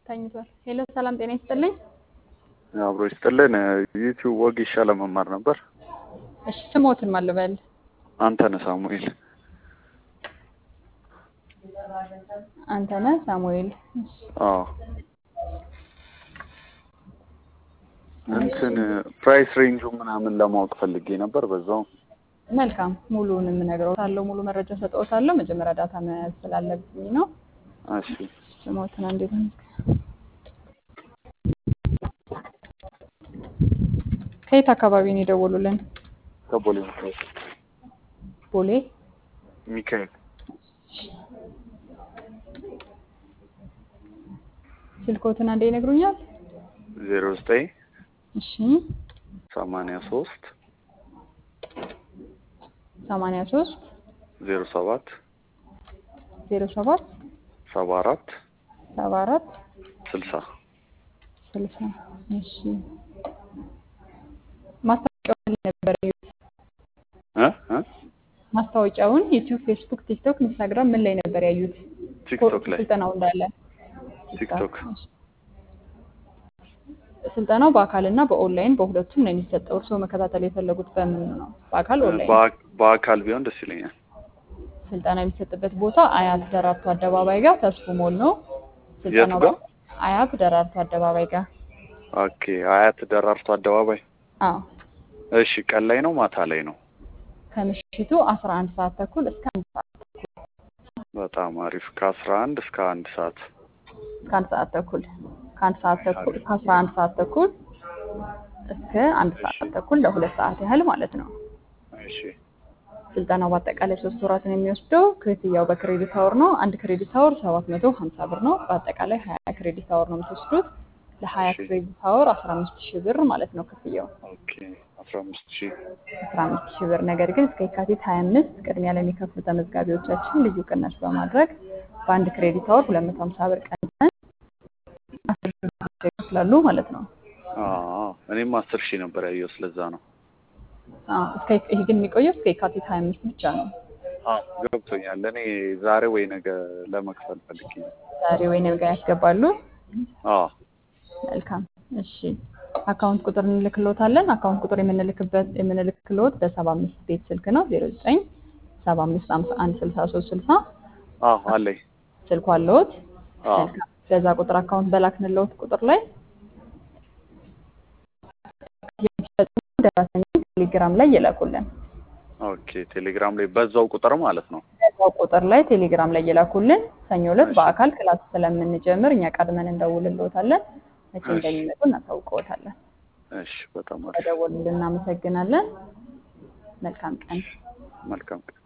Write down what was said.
ተኝቷል። ሄሎ ሰላም ጤና ይስጥልኝ። አብሮ ይስጥልን። ዩቲዩብ ወጌሻ ለመማር ነበር። እሺ ስሞትን ማን ልበል? አንተነህ ሳሙኤል። አንተነህ ሳሙኤል። እሺ አዎ እንትን ፕራይስ ሬንጁ ምናምን ለማወቅ ፈልጌ ነበር። በዛው መልካም ሙሉውን የምነግረውታለሁ። ሙሉ መረጃ ሰጠውታለሁ። መጀመሪያ ዳታ መያዝ ስላለብኝ ነው። እሺ ስሞትን እንዴት ነው? ከየት አካባቢ ነው የደወሉልን? ከቦሌ ሚካኤል ቦሌ። ሚካኤል ስልኮትን አንዴ ይነግሩኛል? ዜሮ ዘጠኝ እሺ ሰማንያ ሶስት ሰማንያ ሶስት ዜሮ ሰባት ዜሮ ሰባት ሰባ አራት ሰባ አራት ስልሳ ስልሳ እሺ ማስታወቂያውን ላይ ነበር ያዩት? እ እ ማስታወቂያውን ዩቲዩብ፣ ፌስቡክ፣ ቲክቶክ፣ ኢንስታግራም ምን ላይ ነበር ያዩት? ቲክቶክ ላይ ስልጠናው እንዳለ ቲክቶክ ስልጠናው በአካል እና በኦንላይን በሁለቱም ነው የሚሰጠው። እርስዎ መከታተል የፈለጉት በምን ነው? በአካል ኦንላይን? በአ- በአካል ቢሆን ደስ ይለኛል። ስልጠና የሚሰጥበት ቦታ አያት ደራርቱ አደባባይ ጋር ተስፉ ሞል ነው። ስልጠናው ጋር? አያት ደራርቱ አደባባይ ጋር። ኦኬ አያት ደራርቱ አደባባይ። አዎ እሺ ቀን ላይ ነው ማታ ላይ ነው? ከምሽቱ 11 ሰዓት ተኩል እስከ አንድ ሰዓት በጣም አሪፍ። ከአስራ አንድ እስከ አንድ ሰዓት እስከ አንድ ሰዓት ተኩል ከአንድ ሰዓት ተኩል ከአስራ አንድ ሰዓት ተኩል እስከ አንድ ሰዓት ተኩል ለሁለት ሰዓት ያህል ማለት ነው። እሺ ስልጠናው በአጠቃላይ ሶስት ወራትን የሚወስደው ክፍያው በክሬዲት አወር ነው። አንድ ክሬዲት አወር ሰባት መቶ ሀምሳ ብር ነው። በአጠቃላይ ሀያ ክሬዲት አወር ነው የምትወስዱት። ለሀያ እሺ። ክሬዲት አወር አስራ አምስት ሺህ ብር ማለት ነው ክፍያው ኦኬ አስራ አምስት ሺህ አስራ አምስት ሺህ ብር። ነገር ግን እስከ የካቲት ሀያ አምስት ቅድሚያ ለሚከፍሉ ተመዝጋቢዎቻችን ልዩ ቅናሽ በማድረግ በአንድ ክሬዲት አወር ሁለት መቶ ሀምሳ ብር ቀንሰን አስር ሺህ ብር ብቻ ይከፍላሉ ማለት ነው። አዎ እኔም አስር ሺህ ነበር ያየው ስለዛ ነው። አዎ፣ እስከ ይሄ ግን የሚቆየው እስከ የካቲት ሀያ አምስት ብቻ ነው። አዎ ገብቶኛል። እኔ ዛሬ ወይ ነገ ለመክፈል ፈልጌ ነው። ዛሬ ወይ ነገ ያስገባሉ። አዎ መልካም እሺ። አካውንት ቁጥር እንልክሎታለን። አካውንት ቁጥር የምንልክበት የምንልክሎት በሰባ አምስት ቤት ስልክ ነው ዜሮ ዘጠኝ ሰባ አምስት ሀምሳ አንድ ስልሳ ሶስት ስልሳ አዎ አለኝ። ስልኩ አለዎት? አዎ መልካም። በዛ ቁጥር አካውንት በላክንለዎት ቁጥር ላይ የሚፈጽሙ ደረሰኞች ቴሌግራም ላይ ይላኩልን። ኦኬ ቴሌግራም ላይ በዛው ቁጥር ማለት ነው። በዛው ቁጥር ላይ ቴሌግራም ላይ ይላኩልን። ሰኞ ዕለት በአካል ክላስ ስለምንጀምር እኛ ቀድመን እንደውልልዎታለን። መቼ እሺ። እንደሚመጡ እናሳውቅዎታለን። እሺ በጣም አሪፍ በደወሉልን እናመሰግናለን። መልካም ቀን። መልካም ቀን